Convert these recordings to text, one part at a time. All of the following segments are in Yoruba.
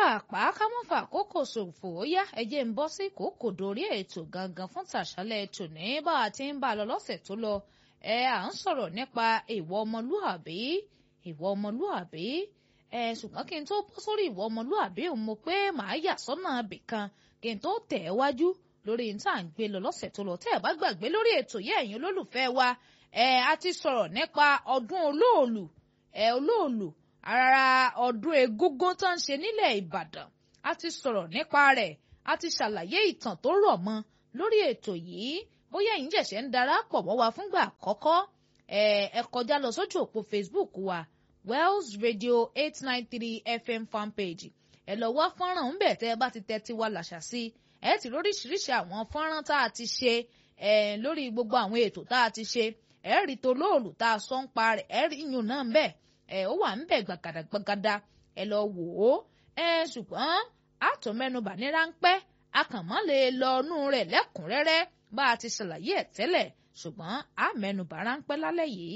pápápá ká mọ́ fà kókò ṣòfò ó yá ẹjẹ́ ń bọ́ sí kókò dórí ètò gangan fún tàṣálẹ̀ ètò ní bá a ti ń bá a lọ lọ́sẹ̀ tó lọ ẹ à ń sọ̀rọ̀ nípa ìwọ ọmọlúàbí ìwọ ọmọlúàbí ẹ ṣùgbọ́n kí n tó bọ́ sórí ìwọ ọmọlúàbí òun mo pé màá yà sọ́nà ibìkan kí n tó tẹ̀ ẹ́ wájú lórí n tá à ń gbé lọ lọ́sẹ̀ tó lọ tẹ́ ẹ̀ bá gbàgbé lórí ètò yẹ́ ẹ̀yin olólùfẹ́ wa ẹ a ti sọ̀rọ̀ nípa ọdún olóòlù ẹ olóòlù ara ọdún egúngún tó ń ṣe nílẹ̀ Ìbàdàn a ti sọ̀rọ̀ nípa rẹ̀ a ti ṣàlàyé ìtàn tó rọ̀ mọ́ lórí ètò yìí bóyá ẹ̀yin ṣẹ̀ṣẹ̀ ń darapọ̀ mọ́ wa fúngbà àkọ́kọ́ ẹ ẹ kọjá lọ sójú òpó Facebook wa Wells Radio eight nine three FM fanpage ẹ lọ wá fọ́nrán ń bẹ̀ tẹ́ ẹ bá ti tẹ́ tiwa làṣà sí ẹ ti lóríṣiríṣi àwọn fọ́nrán tá a ti ṣe ẹ lórí gbogbo àwọn ètò tá a ti ṣe ẹ rí tolóòlù tá a sọ ń pa rẹ̀ ẹ rí iyùn náà ń bẹ̀ ẹ ó wà ń bẹ̀ gbàgàdàgbàgàdà ẹ lọ wò ó ẹ ṣùgbọ́n àtọ̀ mẹ́nubà ní ráńpẹ́ akànmọ́ lè lọ inú rẹ̀ lẹ́kùnrẹ́rẹ́ bá a ti ṣàlàyé ẹ̀ tẹ́lẹ̀ ṣùgbọ́n a mẹ́nubà ráńpẹ́ lálẹ́ yìí.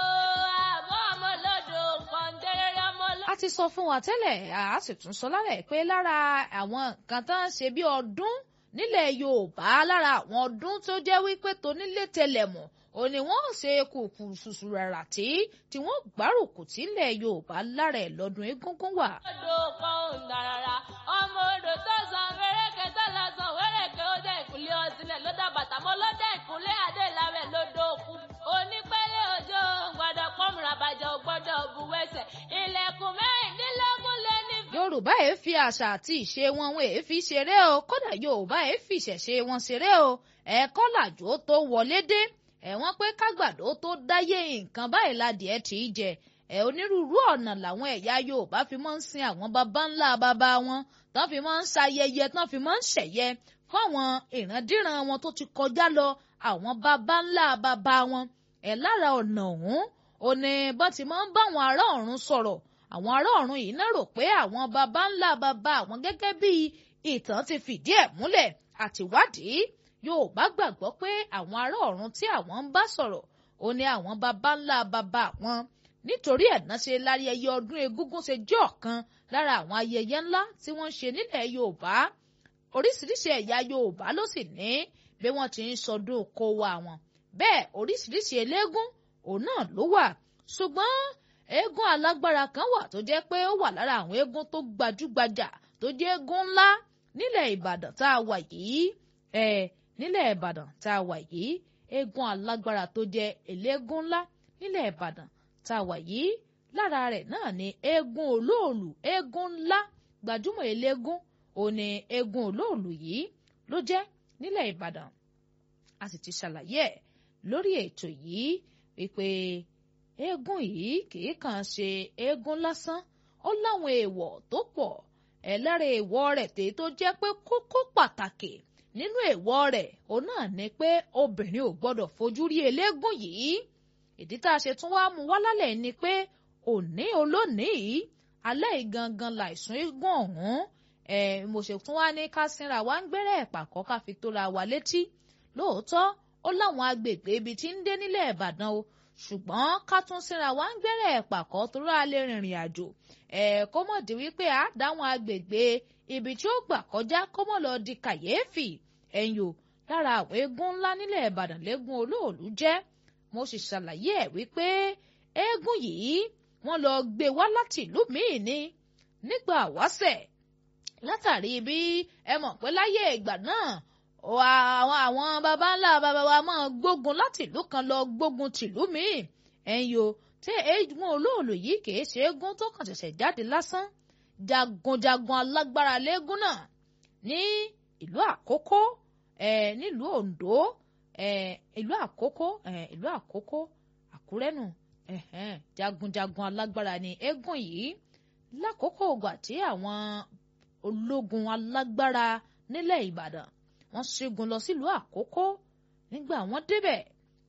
a ti sọ fún wa tẹ́lẹ̀ a sì tún sọ lálẹ́ pé lára àwọn nǹkan tó ń ṣe bí ọdún nílẹ̀ Yorùbá lára àwọn ọdún tó jẹ́ wípé tonílé tẹlẹ̀mù ò ní wọ́n ṣe kùkù ṣùṣù rárá tí tí wọ́n gbárùkù tí ilẹ̀ Yorùbá lára ẹ̀ lọ́dún egúngún wà. odò kan ò dàrárá ọmọ odò tó san wẹ́rẹ́kẹ́ tó lọ san wẹ́rẹ́kẹ́ ó dẹ̀ ìkúlé ọtílẹ̀ ló dá bàtà mọ́ ló dẹ̀ ìkúlé adé ìlàwẹ̀ lódò òkú onípẹ́lẹ́ òjò gbọ́dọ̀ pọ́nmùrà bàjẹ́ ò gbọ́dọ̀ buwẹ́sẹ̀ ilẹ̀kùn mẹ́rìndínlógún lé ní. Yorùbá ẹ̀ fi àṣà àti ìṣe wọn wọn èé fi ṣeré o kódà Yorùbá ẹ̀ fi ìṣẹ̀ṣe wọn ṣeré o ẹ̀ẹ́kọ́ làjò tó wọlé dé ẹ̀wọ̀n pé kágbàdo tó dáyé nǹkan báyìí ládìẹ tì í jẹ ẹ̀ onírúurú ọ̀nà làwọn ẹ̀yà Yorùbá fi máa ń sin àwọn baba ńlá baba wọn tán fi máa ń ṣayẹyẹ tán fi máa ń ṣẹ̀yẹ fáwọn ìrandíran wọn tó ti kọjá lọ àwọn baba ńlá baba wọn ẹ̀ lára ọ̀nà ọ̀hún òní bọ́n ti máa ń bá àwọn ará ọ̀run sọ̀rọ̀ àwọn ará ọ̀run yìí náà rò pé àwọn baba ńlá baba àwọn gẹ́gẹ́ bí ìtàn ti fìdí ẹ̀ múlẹ̀ àtiwádìí Yorùbá gbàgbọ́ pé àwọn ará ọ̀run tí àwọn ń bá sọ̀rọ̀ ó ní àwọn baba ńlá baba wọn nítorí ẹ̀ná ṣe láyẹyẹ ọdún egúngún ṣe jẹ́ ọ̀kan lára àwọn ayẹyẹ ńlá tí wọ́n ń ṣe nílẹ̀ Yorùbá oríṣiríṣi ẹ̀yà Yorùbá ló sì ní bí wọ́n ti ń sọdún kó wa wọn bẹ́ẹ̀ oríṣiríṣi eléégún òun náà ló wà ṣùgbọ́n eégún alágbára kan wà tó jẹ́ pé ó wà lára àwọn eégún tó gbajúgbajà tó jẹ́ eégún ńlá nílẹ̀ Ìbàdàn tá a wà yìí ẹ̀ nílẹ̀ ìbàdàn tá a wà yìí eégún alágbára tó jẹ́ eléégún ńlá nílẹ̀ ìbàdàn tá a wà yìí lára rẹ̀ náà ni eégún olóòlù eégún ńlá gbajúmọ̀ eléégún òní eégún olóòlù yìí ló jẹ́ nílẹ̀ ìbàdàn a sì ti ṣàlàyé ẹ̀ lórí ètò yìí wípé eégún yìí kìí kàn ṣe eégún lásán ó láwọn èèwọ̀ tó pọ̀ ẹ̀ lára èèwọ̀ rẹ̀ tèyí tó jẹ́ pé kókó pàtàkì nínú èèwọ̀ rẹ̀ òun náà ni pé obìnrin ò gbọ́dọ̀ fojú rí eléégún yìí ìdí tá a ṣe tún wá mú wá lálẹ́ ni pé òní olónìí alẹ́ ìgangan láìsùn eégún ọ̀hún ẹ̀ mo ṣe tún wá ní ká sínra wá ń gbẹ́rẹ́ ẹ̀pàkọ́ ká fi tóra wa létí lóòótọ́ ó láwọn agbègbè ibi tí ń dé nílẹ̀ Ìbàdàn o ṣùgbọ́n ká tún sínra wá ń gbẹ́rẹ́ ẹ̀pàkọ́ tó rà lè rìnrìn àjò ẹ̀ kó mọ̀ di wípé a dáwọn agbègbè ibi tí ó gbà kọjá kó mọ̀ lọ di kàyéfì ẹ̀yìn o lára àwọn eégún ńlá nílẹ̀ Ìbàdàn lẹ́gùn olóòlù jẹ́ mo sì ṣàlàyé ẹ̀ wípé eégún yìí wọ́n lọ gbé wá láti ìlú míì ni nígbà wáṣẹ̀ látàrí bí ẹ mọ̀ pé láyé ìgbà náà àwọn àwọn baba ńlá baba wa máa gbógun láti ìlú kan lọ gbógun tìlú míì ẹ̀yìn o tí eégún olóòlù yìí kìí ṣe eégún tó kàn ṣẹ̀ṣẹ̀ jáde lásán jagunjagun alágbára lẹ́gùn náà ní ìlú àkókó ẹ nílùú oǹdó ẹ ìlú àkókó ẹ ìlú àkókó àkúrẹ́nù jagunjagun alágbára ni eégún yìí lákòókò ògbà tí àwọn ológun alágbára nílẹ̀ ìbàdàn wọ́n ṣẹ́gun lọ sílùú àkókó nígbà wọ́n débẹ̀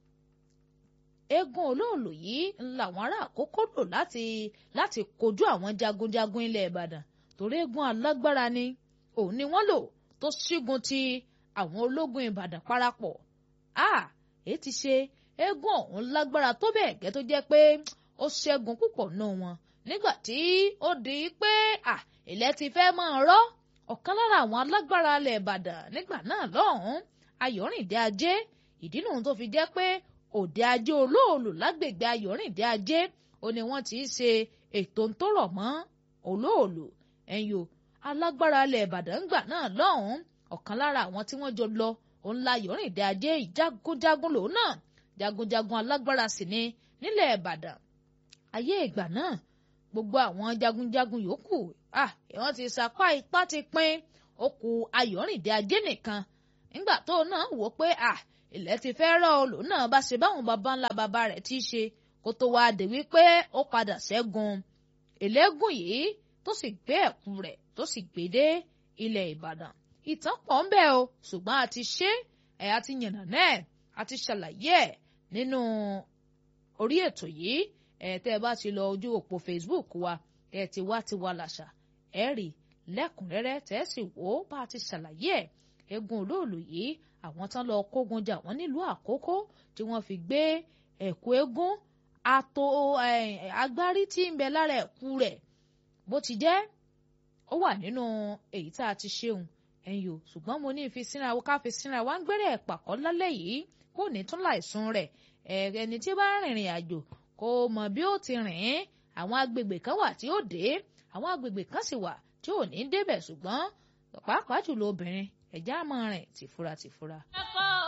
eégún olóòlù yìí làwọn ará àkókó lò láti láti kojú àwọn jagunjagun ilẹ̀ ìbàdàn torí eégún alágbára ni òun ni wọ́n lò tó ṣígun ti àwọn ológun ìbàdàn parapọ̀ a èyí ti ṣe eégún ọ̀hún lágbára tó bẹ́ẹ̀ gẹ́ tó jẹ́ pé ó ṣẹ́gun púpọ̀ nù wọn nígbà tí ó di pé ilẹ̀ ti fẹ́ máa rọ́ ọ̀kan lára àwọn alágbára ilẹ̀ ìbàdàn nígbà náà lọ́hùn-ún ayọ̀rìndé ajé ìdí nìyẹn tó fi jẹ́ pé òde ajé olóòlù lágbègbè ayọ̀rìndé ajé ó ní wọ́n ti ṣe ètò tó rọ̀ mọ́ olóòlù ẹ̀yìn o alágbára ilẹ̀ ìbàdàn ńgbà náà lọ́hùn-ún ọ̀kan lára àwọn tí wọ́n jọ lọ òun la ayọ̀rìndé ajé ìjagunjagun lòun náà jagunjagun alágbára sì ni nílẹ̀ ìbàdàn ayé ìgbà náà gbogbo àwọn jagunjagun yòókù ah wọ́n ti sapá ipá ti pín ó kù ayọ̀rìndé ajé nìkan nígbà tó náà wò pé ah ilẹ̀ ti fẹ́ rọ̀ olù náà bá ṣe báwọn baba ńlá baba rẹ̀ ti ṣe kó tó wáá dé wípé ó padà ṣẹ́gun ẹlẹ́gùn yìí tó sì gbé ẹ̀kú rẹ̀ tó sì gbé dé ilẹ̀ ìbàdàn ìtàn pọ̀ ń bẹ o ṣùgbọ́n a ti ṣe ẹ̀ a ti yànnà náà a ti ṣàlàyé ẹ̀ nínú orí ètò yìí ẹ̀ tẹ́ ẹ bá ti lọ ojú òpó facebook wa ẹ̀ ti wá ti wá làṣà ẹ̀ rí lẹ́kùnrẹ́rẹ́ tẹ́ ẹ sì wò ó bá a ti ṣàlàyé ẹ̀ eégún olóòlù yìí àwọn tán lọ kógun jà wọ́n nílùú àkókò tí wọ́n fi gbé ẹ̀kú eégún ato agbárí tí ń bẹ lára ẹ̀kú rẹ̀ bó ti jẹ́ ó wà nínú èyí tá a ti ṣeun ẹ̀yìn o ṣùgbọ́n mo ní fi sínra ká fi sínra wá ń gbẹ́rẹ́ pàkọ́ lálẹ́ yìí kò ní tún láìsùn rẹ̀ ẹni tí bá rìnrìn àjò kò mọ̀ bí ó ti rìn ín àwọn agbègbè kan wà tí ó dé àwọn agbègbè kan sì wà tí ò ní débẹ̀ ṣùgbọ́n pàápàá jùlọ obìnrin ẹ̀já máa rìn tìfura tìfura. ẹ̀kọ́